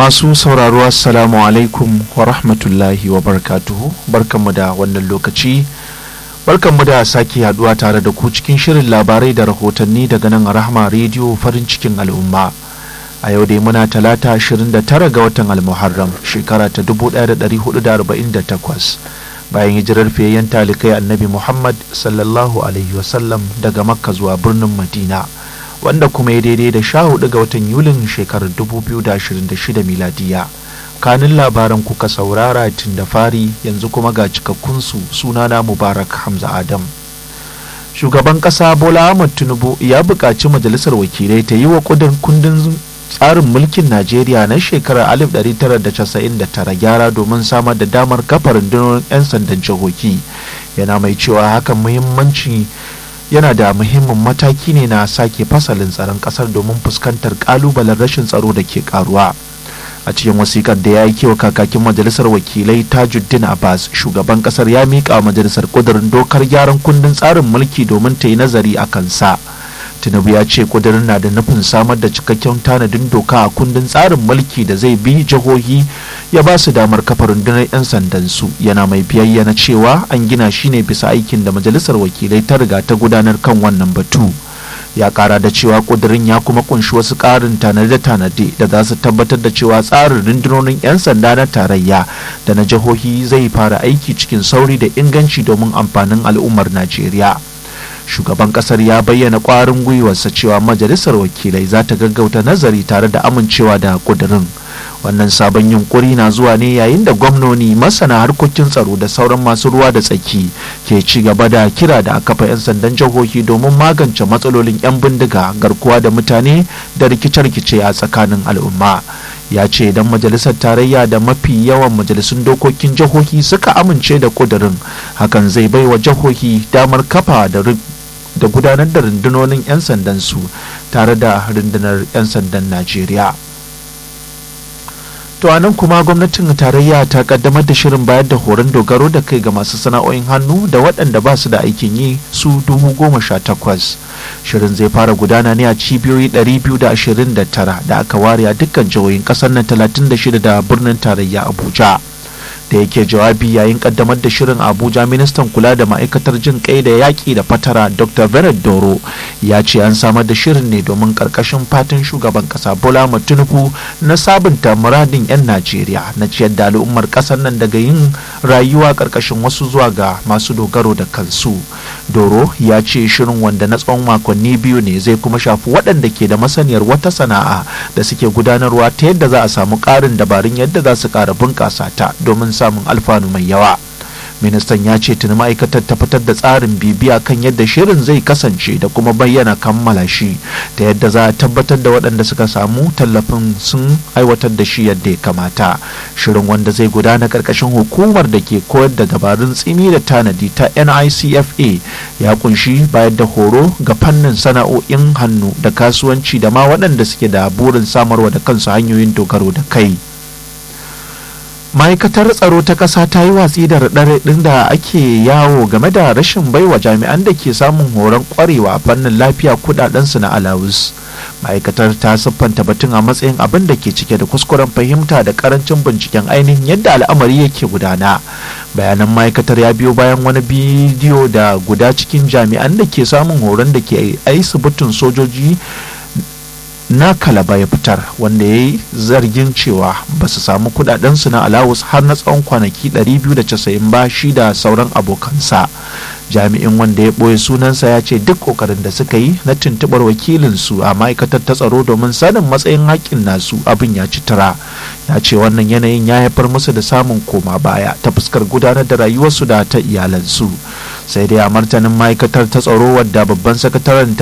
Masu sauraro Assalamu alaikum wa rahmatullahi wa barakatuhu barkanmu da wannan lokaci barkanmu da sake haduwa tare da ku cikin shirin labarai da rahotanni daga nan rahama rediyo farin cikin al'umma a yau dai muna talata 29 ga watan almuharram shekara ta 1448 bayan hijirar fiyayyen talikai annabi muhammad sallallahu alaihi wasallam daga makka zuwa birnin madina wanda kuma ya daidai da sha hudu ga watan yulin shekarar 2026 miladiya kanin labaran kuka saurara tun da fari yanzu kuma ga cikakkunsu sunana mubarak hamza adam shugaban kasa bola ahmad tinubu ya buƙaci majalisar wakilai ta yi wa kundin tsarin mulkin najeriya na shekarar 1999 gyara domin samar da damar kafa rundunar 'yan sandan jihohi yana mai cewa hakan muhimmanci yana da muhimmin mataki ne na sake fasalin tsaron kasar domin fuskantar kalubalen rashin tsaro da ke karuwa a cikin wasikar da ya yi kewa kakakin majalisar wakilai tajuddin abbas shugaban kasar ya miƙa majalisar ƙudurin dokar gyaran kundin tsarin mulki domin ta yi nazari a kansa tinubu ya ce ƙudurin na da nufin samar da cikakken tanadin doka a kundin tsarin mulki da zai bi jihohi ya ba su damar kafa rundunar 'yan sandan su yana mai biyayyana cewa an gina shi ne bisa aikin da majalisar wakilai ta riga ta gudanar kan wannan batu ya kara da cewa kudirin ya kuma kunshi wasu karin tanade-tanade da za su tabbatar da cewa tsarin rundunonin 'yan sanda na tarayya da na jihohi zai fara aiki cikin sauri da inganci domin amfanin al'ummar najeriya shugaban kasar ya bayyana kwarin gwiwarsa cewa majalisar wakilai za ta gaggauta nazari tare da amincewa da kudirin wannan sabon yunkuri na zuwa ne yayin da gwamnoni masana harkokin tsaro da sauran masu ruwa da tsaki ke ci gaba da kira da kafa 'yan sandan jihohi domin magance matsalolin 'yan bindiga garkuwa da mutane da rikice-rikice a tsakanin al'umma ya ce idan majalisar tarayya da mafi yawan majalisun dokokin jihohi suka amince da kudirin hakan zai bai wa jihohi damar kafa da da gudanar da rundunonin 'yan sandan su tare da rundunar 'yan sandan najeriya to a nan kuma gwamnatin tarayya ta kaddamar da shirin bayar da horon dogaro da kai ga masu sana'o'in hannu da waɗanda ba su da aikin yi su dubu goma sha takwas shirin zai fara gudana ne a cibiyoyi 229 da aka ware a dukkan jihohin ƙasar nan 36 da birnin tarayya abuja da yake jawabi yayin kaddamar da shirin abuja ministan kula da ma'aikatar jin kai da yaƙi da fatara dr vered doro ya ce an samar da shirin ne domin karkashin fatan shugaban kasa bola tinubu na sabunta muradin 'yan najeriya na ciyar da al'ummar kasar nan daga yin rayuwa karkashin wasu zuwa ga masu dogaro da kansu doro ya ce shirin wanda na tsawon makonni biyu ne zai kuma shafi waɗanda ke da masaniyar wata sana'a da suke gudanarwa ta yadda za a samu ƙarin dabarun yadda za su ƙara bunƙasa ta domin samun alfanu mai yawa ministan ya ce tuni ma'aikatar ta fitar da tsarin bibiya kan yadda shirin zai kasance da kuma bayyana kammala shi ta yadda za a tabbatar da waɗanda suka samu tallafin sun aiwatar da shi yadda ya kamata shirin wanda zai gudana ƙarƙashin hukumar da ke koyar da dabarun tsimi da tanadi ta nicfa ya kunshi bayar da horo ga fannin sana'o'in hannu da kasuwanci da ma waɗanda suke da burin samarwa da kansu hanyoyin dogaro da kai ma'aikatar tsaro ta ƙasa ta yi watsi da raɗaɗin da ake yawo game da rashin baiwa jami'an da ke samun horon ƙwarewa a fannin lafiya kuɗaɗensu na alawus ma'aikatar ta siffanta batun a matsayin abin da ke cike da kuskuren fahimta da karancin binciken ainihin yadda al'amari yake gudana bayanan ma'aikatar ya biyo bayan wani bidiyo da guda cikin jami'an da ke samun horon da ke asibitin sojoji na kalaba ya fitar wanda ya yi zargin cewa ba su samu kudadensu na alawus har na tsawon kwanaki 290 ba shi da sauran abokansa jami'in wanda ya ɓoye sunansa ya ce duk ƙoƙarin da suka yi na tuntuɓar wakilinsu a ma'aikatar ta tsaro domin sanin matsayin haƙƙin nasu abin ya ci tura ya ce wannan yanayin ya haifar musu da samun koma baya ta fuskar gudanar da rayuwarsu da ta iyalansu sai dai a martanin ma'aikatar ta tsaro wadda babban sakataren